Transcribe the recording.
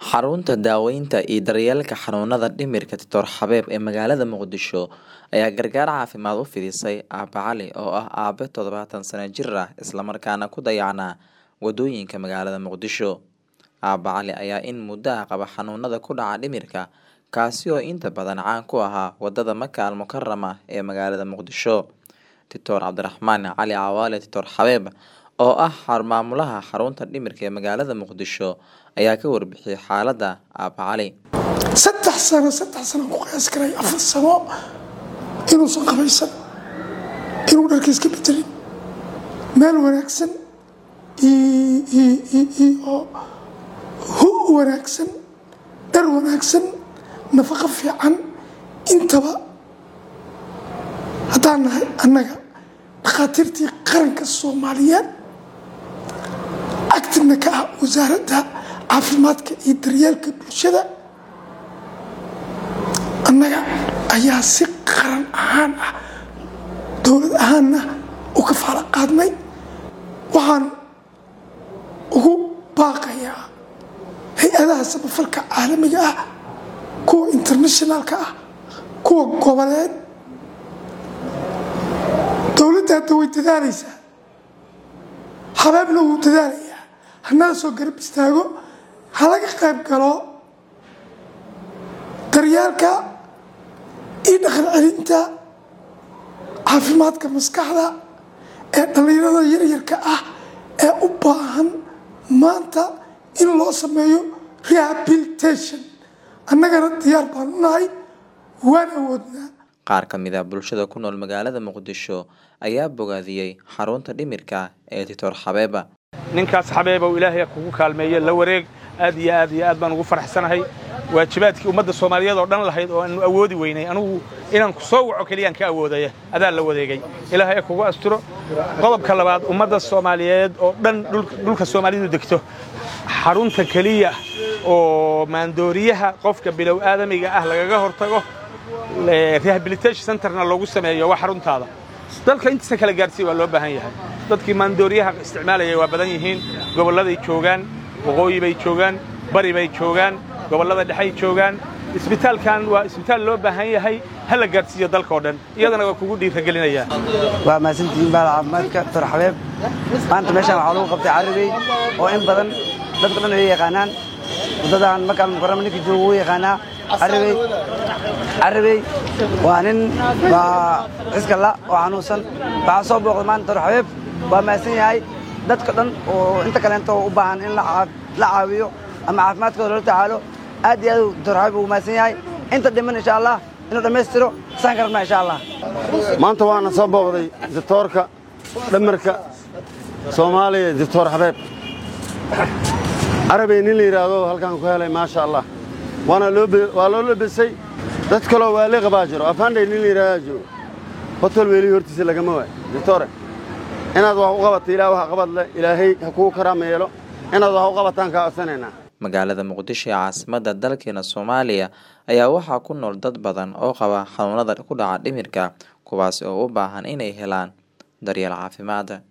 Xarunta daaweynta iyo daryeelka xanuunada dhimirka Dr. Xabeeb ee magaalada Muqdisho ayaa gargaar caafimaad u fidisay Aabbe Cali oo ah aabe todobatan sano jir ah isla markaana ku dayacnaa wadooyinka magaalada Muqdisho. Aabbe Cali ayaa in muddo ah qaba xanuunada ku dhaca dhimirka kaasi oo inta badan caan ku ahaa wadada Maka al Mukarama ee magaalada Muqdisho. Dr. Cabdiraxmaan Cali Cawaale Dr. Xabeeb oo ah maamulaha xarunta dhimirka ee magaalada Muqdisho ayaa ka warbixiyay xaaladda Aabbe Cali. saddex sano saddex sano ku qiyaas karay afar sano inuusan qabaysan inuu dharka iska bedelin meel wanaagsan iyo hu wanaagsan dhar wanaagsan nafaqo fiican intaba haddaan nahay annaga dhakhaatiirtii qaranka soomaaliyeed activna ka ah wasaaradda caafimaadka iyo daryeelka bulshada annaga ayaa si qaran ahaan ah dowlad ahaanna u ka faala qaadnay waxaan ugu baaqayaa hay-adaha samafalka caalamiga ah kuwa internationalka ah kuwa goboleed dowladda hadda way dadaalaysaa habeebna wuu dadaalayaa hanala soo garab istaago ha laga qayb galo daryeelka iyo dhaqan celinta caafimaadka maskaxda ee dhallinyarada yaryarka ah ee u baahan maanta in loo sameeyo rehabilitation annagana diyaar baan u nahay waan awoodnaa Qaar ka mid ah bulshada ku nool magaalada Muqdisho ayaa bogaadiyey xarunta dhimirka ee Dr. Xabeeba. ninkaas xabeebow ilaahay kugu kaalmeeye la wareeg aad iyo aad iyo aad baan ugu faraxsanahay waajibaadkii ummadda soomaaliyeed oo dhan lahayd oo aanu awoodi weynay anugu inaan ku soo waco keliyaan ka awoodaya adaa la wadeegay ilaahay kugu asturo qodobka labaad ummadda soomaaliyeed oo dhan dhulka soomaalidu degto xarunta keliya oo maandooriyaha qofka bilow aadamiga ah lagaga hortago rehabilitation centerna loogu sameeyo waa xaruntaada dalka intiisa kala gaarsiiya waa loo baahan yahay dadkii maandooriyaha isticmaalaya waa badan yihiin gobolladay joogaan waqooyi bay joogaan bari bay joogaan gobollada dhexay joogaan isbitaalkan waa isbitaal loo baahan yahay ha la gaadhsiiyo dalkao dhan iyadana waa kugu dhiiragelinayaa waa mahadsantihiin baal caafimaadka dor xabeeb maanta meeshaan waxaa lagu qabtay carribey oo in badan dadka dhan ay yaqaanaan waddadan makaal mukarama ninka jooga wuu yaqaanaa carribey carribey waa nin waa ciskalla oo xanuunsan waxaa soo booqday maanta dor xabeeb waa mahadsan yahay dadka dhan oo inta kaleento u baahan in la caawiyo ama caafimaadkooda loola tacaalo aad iyo aad dor xabeeb ugu mahadsan yahay inta dhiman insha allah inuu dhammaystiro saan ka rabnaa insha allah maanta waana soo booqday dictoorka dhamarka soomaaliya dictor xabeeb carabey nin la yidhaahdo halkaan ku helay maasha allah waana waa loo labisay dad kaloo waali qabaa jiro afandhay nin la yidhahdaa jiro hotel weelii hortiisa lagama waayo dictore inaad wax u qabato ilaah wax qabad leh ilaahay ha kuu karaama yeelo inaad wax u qabataan kaa codsanaynaa magaalada muqdisho ee caasimadda dalkeena soomaaliya ayaa waxaa ku nool dad badan oo qaba xanuunada ku dhaca dhimirka kuwaasi oo u baahan inay helaan daryeel caafimaad